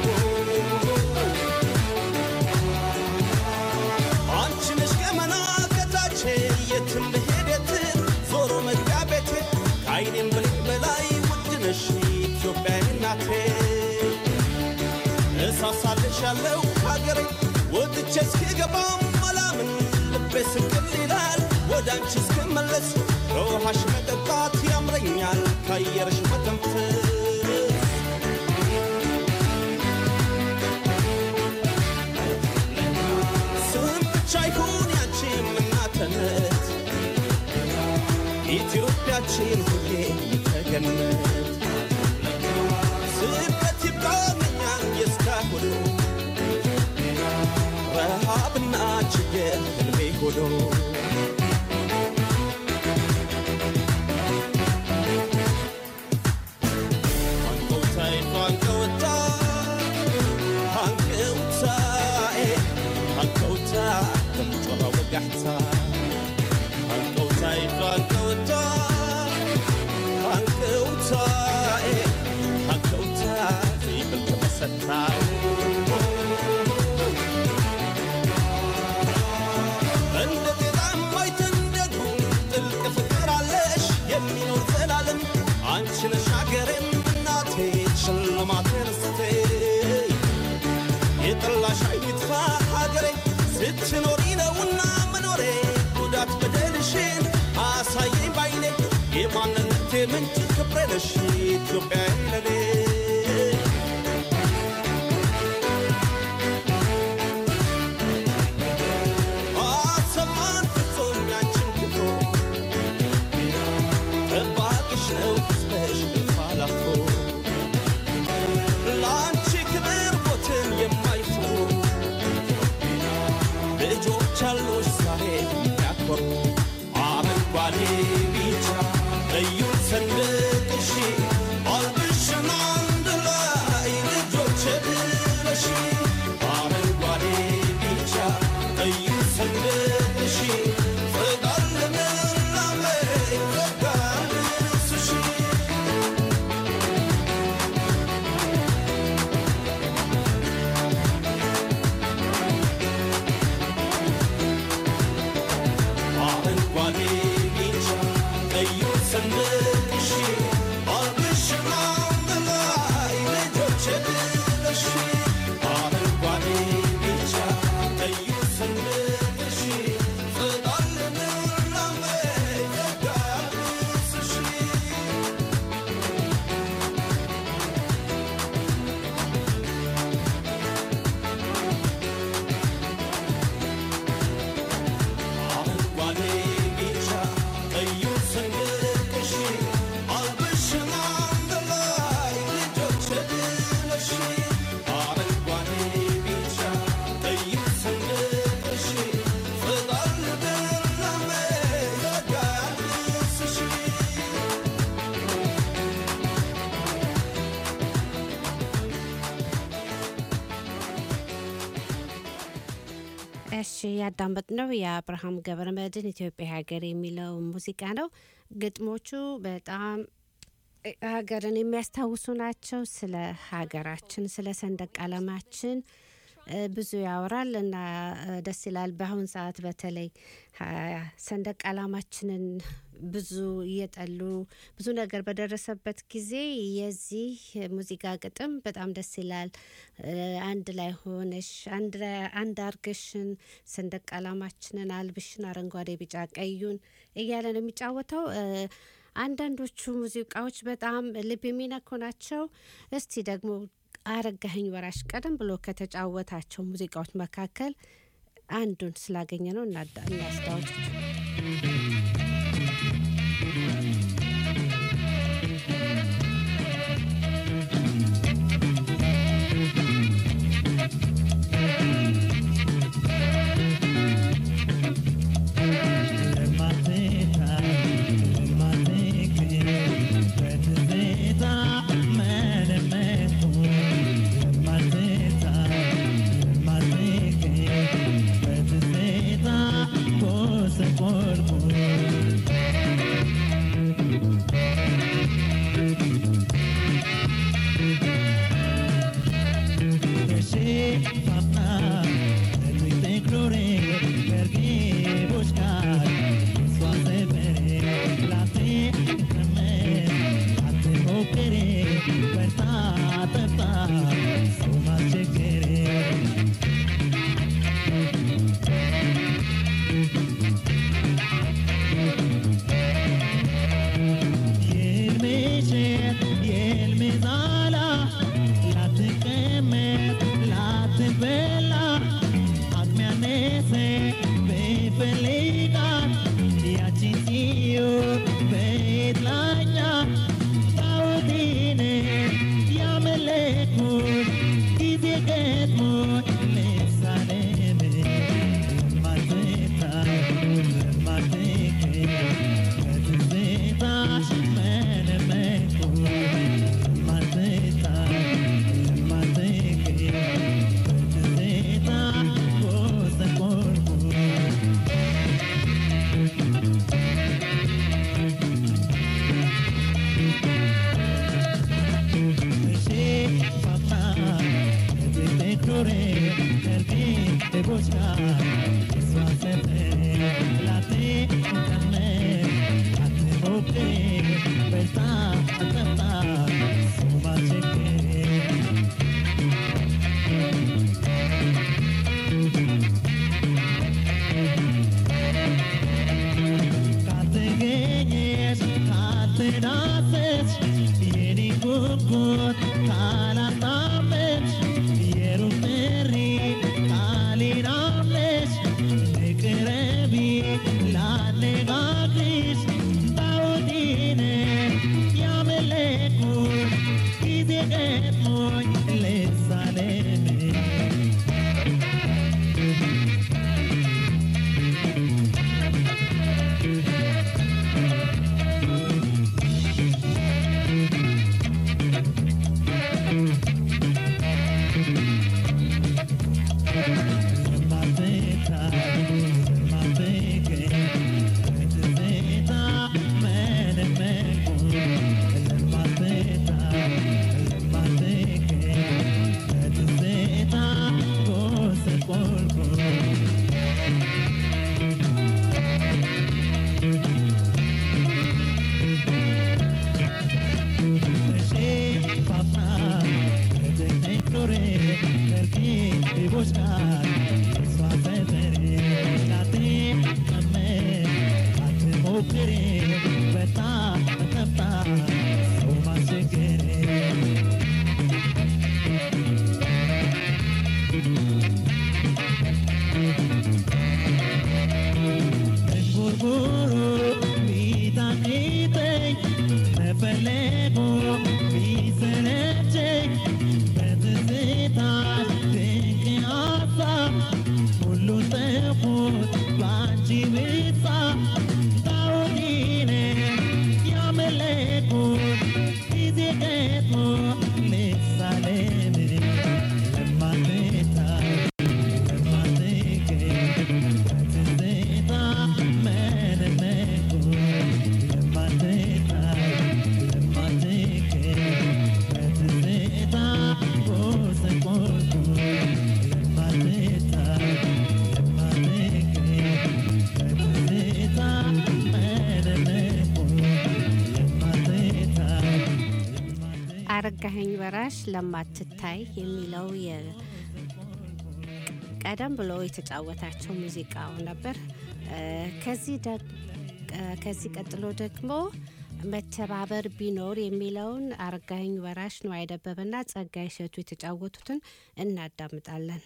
አንቺ ነሽ ገመና ከታች የትም ብሄድ የትም ዞሮ መግቢያ ቤቴ ከአይኔም ብሌን በላይ ውድ ነሽ ኢትዮጵያ እናቴ እሳሳልሻለሁ ሀገሬ ወጥቼ እስክገባም አላምን ልቤ ስቅል ይላል ወደ አንቺ እስክመለስ ከውሃሽ መጠጣት ያምረኛል ከአየርሽ መተንፈስ ስም ብቻ ይሁን ያንቺ እናትነት ኢትዮጵያችን ሁሌ ተገነት ስደት ይብቃኛል የእስካሁኑ ረሃብና ችግር ህልሜ ሆኖ አንቆታይ አንቆታ አንቆታዬ አንቆታ ከምጮኸ ወጋሕታ አንቆታይ አንቆታ አንቆታዬ አንቆታ ዘይብል ተመሰታ እንደ ጤዛ የማይተንደዱ ጥልቅ ፍቅር አለሽ የሚኖር ዘላለም አንቺ ነሽ ሀገሬም እናቴ ሽልማቴ ርስቴ የጠላሽ አይጥፋ ሀገሬ ስትኖሪ ነውና መኖሬ ጉዳት በደልሽን አሳየኝ ባይኔ የማንነቴ ምንጭ ክብሬ ነሽ ኢትዮጵያ ለኔ አሰማን ፍጹም ያንቺን ክብሮ ጠባቂሽ ነው ሕዝብሽ እልፍ አላፎ ለአንቺ ክብር ሞትን የማይፈሩ ልጆች አሉሽ ዛሬ የሚያኮሩ አረንጓዴ ቢጫ ቀዩ ሰንደቅሽ አልብሽን አንድ ላይ ልጆች ብለሽ አረንጓዴ ቢጫ ቀዩ ሰንደቅሽ ፍቃድ ልምላሜ ፍቃድ ልብስሽ አረንጓዴ ቢጫ ቀዩ ሰንደቅሽ አልብሽን አንድ ላይ ልጆች ብለሽ አረንጓዴ ቢጫ ቀዩ ሰንደቅሽ ፍቃድ እሺ ያዳመጥነው የአብርሃም ገብረመድህን ኢትዮጵያ ሀገር የሚለው ሙዚቃ ነው። ግጥሞቹ በጣም ሀገርን የሚያስታውሱ ናቸው። ስለ ሀገራችን፣ ስለ ሰንደቅ ዓላማችን እ፣ ብዙ ያወራል እና እ፣ ደስ ይላል። በአሁን ሰዓት በተለይ ሀ- ሰንደቅ ዓላማችንን ብዙ እየጠሉ ብዙ ነገር በደረሰበት ጊዜ የዚህ ሙዚቃ ግጥም በጣም ደስ ይላል። እ፣ አንድ ላይ ሆነሽ አንድ ላይ- አንድ አርገሽን ሰንደቅ ዓላማችንን አልብሽን አረንጓዴ፣ ቢጫ ቀዩን እያለ ነው የሚጫወተው። እ፣ አንዳንዶቹ ሙዚቃዎች በጣም ልብ የሚነኩ ናቸው። እስቲ ደግሞ አረጋኸኝ ወራሽ ቀደም ብሎ ከተጫወታቸው ሙዚቃዎች መካከል አንዱን ስላገኘ ነው እናዳ- እናስታውስ። Thank you. አረጋኸኝ ወራሽ ለማትታይ የሚለው የ- ቀደም ብሎ የተጫወታቸው ሙዚቃው ነበር። እ፣ ከዚህ ደግ- እ፣ ከዚህ ቀጥሎ ደግሞ መተባበር ቢኖር የሚለውን አረጋኸኝ ወራሽ ነዋይ ደበበና ጸጋይ እሸቱ የተጫወቱትን እናዳምጣለን።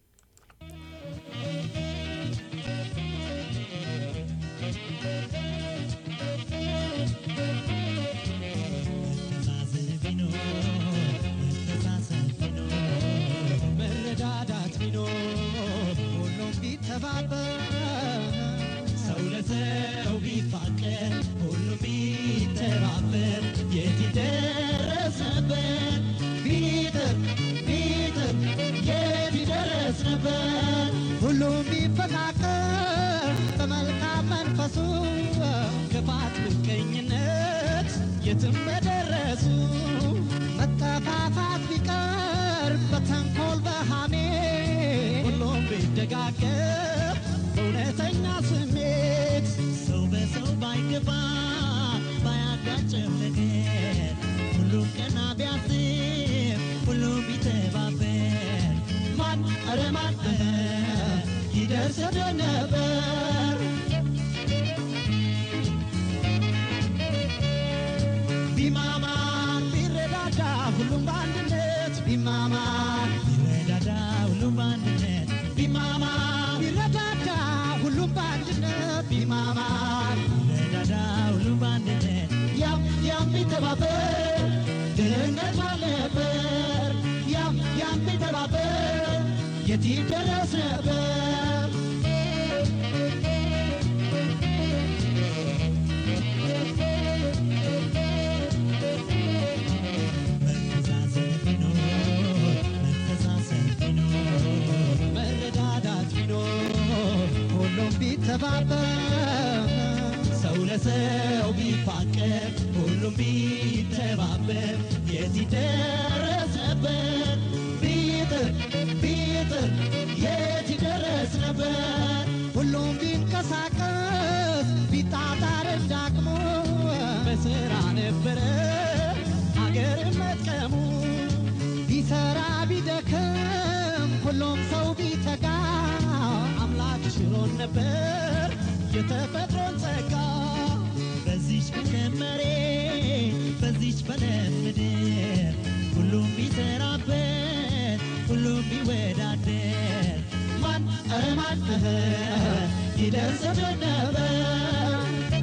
መረዳዳት ቢኖር ሁሉም ቢተባበር ሰው ለሰው ቢፋቀር ሁሉም ቢተባበር የት ይደረስ ነበር ቢጥር ቢጥር የት ይደረስ ነበር ሁሉም ቢፈቃቀር በመልካም መንፈሱ ክፋት ምቀኝነት የትም በደረሱ መጠፋፋት ቢቀር በተንኮል በሃሜ ሁሉም ቢደጋገፍ በእውነተኛ ስሜት ሰው በሰው ባይገባ ባያጋጭም ነገር ሁሉም ቀና ቢያስብ ሁሉም ቢተባበር ማን ኧረ ማን ይደርስ ነበር ቢማማር ቢረዳዳ ሁሉም በአንድነት ቢማማር ቢረዳዳ ሁሉም በአንድነት ቢማማር ቢረዳዳ ሁሉም በአንድነት ቢማማር ቢረዳዳ ሁሉም በአንድነት ያም ያም ቢተባበር ድህነት ባልነበር ያም ያም ቢተባበር የት ይደረስ ነበር መረዳዳት ቢኖር ሁሉም ቢተባበር ሰው ለሰው ቢፋቀር ሁሉም ቢተባበር የት ይደረስ ነበር ቢጥር ቢጥር የት ይደረስ ነበር ሁሉም ቢንቀሳቀስ ቢጣጣር እንዳቅሙ በስራ ነበረ አገር መጥቀሙ ቢሰራ ቢደክም ሁሉም ሰው ቢተጋ አምላክ ሽሮን ነበር የተፈጥሮን ጸጋ በዚች በከመሬ በዚች በለም ምድር ሁሉም ቢሰራበት ሁሉም ቢወዳደር ማን ኧረ ማን ይደርስብን ነበር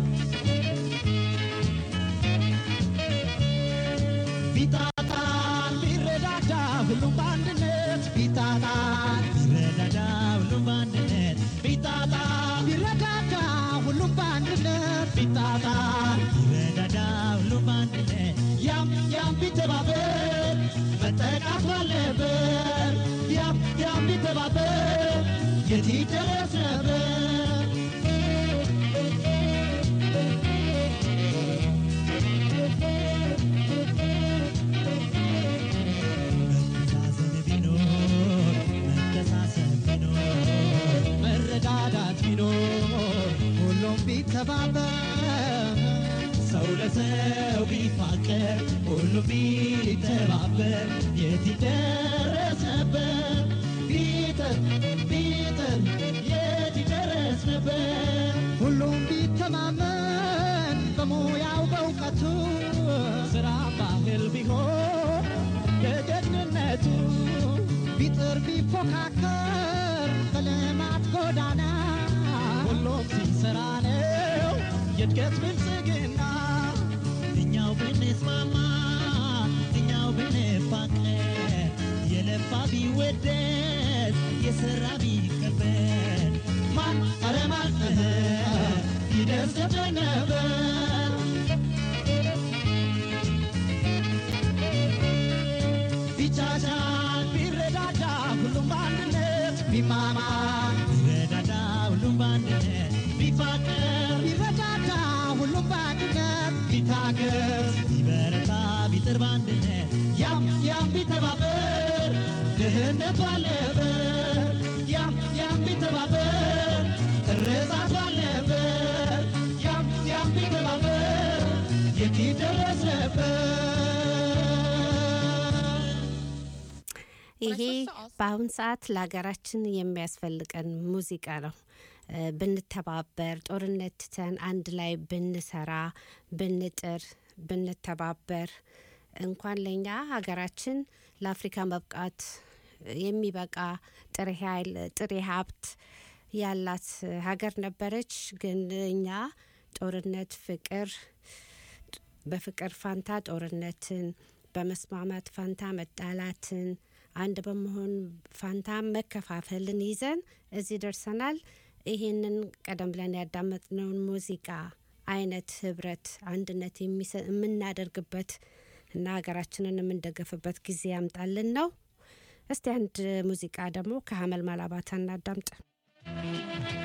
ቢጣጣን ቢረዳዳ ሁሉም በአንድነት ቢጣጣን ቢረዳዳ ሁሉም በአንድነት ቢጣጣን ቢረዳዳ ሁሉም በአንድነት ቢጣጣን ቢረዳዳ ሁሉም በአንድነት ያም ያም ቢተባበር መጠቃት ባለበት ያም ያም ቢተባበር የት ይደረስ ነበር መተዛዘን ቢኖር መተሳሰብ ቢኖር መረዳዳት ቢኖር ሁሉም ቢተባበር ሰው ለሰው ቢፋቀር ሁሉም ቢተባበር የት ይደረስ ነበር ቢጥር ቢጥር የት ይደረስ ነበር ሁሉም ቢተማመን በሙያው በእውቀቱ ስራ ባህል ቢሆን የጀግንነቱ ቢጥር ቢፎካከር በልማት ጎዳና ሁሉም ሲሰራ ነው የእድገት ብልጽግና እኛው ብንስማማ እኛው ብንፋቀር የለፋ ቢወደስ የሰራ ቢከበር ማን ኧረ ማን ይደርስብን ነበር ቢቻቻል ቢረዳዳ ሁሉም በአንድነት ቢማማር ቢረዳዳ ሁሉም በአንድነት ቢፋቀር ቢረዳዳ ሁሉም በአንድነት ቢታገዝ ቢበረታ ቢጥር በአንድነት ያም ያም ቢተባበር ድህነት ባለበት ያም ያም ቢተባበር እርዛት ባለበት ያም ያም ቢተባበር የት ይደረስ ነበር በአሁን ሰዓት ለሀገራችን የሚያስፈልገን ሙዚቃ ነው። እ፣ ብንተባበር ጦርነት ትተን አንድ ላይ ብንሰራ ብንጥር ብንተባበር እንኳን ለእኛ ሀገራችን ለአፍሪካ መብቃት የሚበቃ ጥሬ ኃይል ጥሬ ሀብት ያላት ሀገር ነበረች። ግን እኛ ጦርነት፣ ፍቅር በፍቅር ፋንታ ጦርነትን፣ በመስማማት ፋንታ መጣላትን፣ አንድ በመሆን ፋንታ መከፋፈልን ይዘን እዚህ ደርሰናል። ይህንን ቀደም ብለን ያዳመጥነውን ሙዚቃ አይነት ህብረት፣ አንድነት የሚሰ- የምናደርግበት እና ሀገራችንን የምንደገፍበት ጊዜ ያምጣልን ነው። እስቲ አንድ ሙዚቃ ደግሞ ከሀመል ማላባታ እናዳምጥ።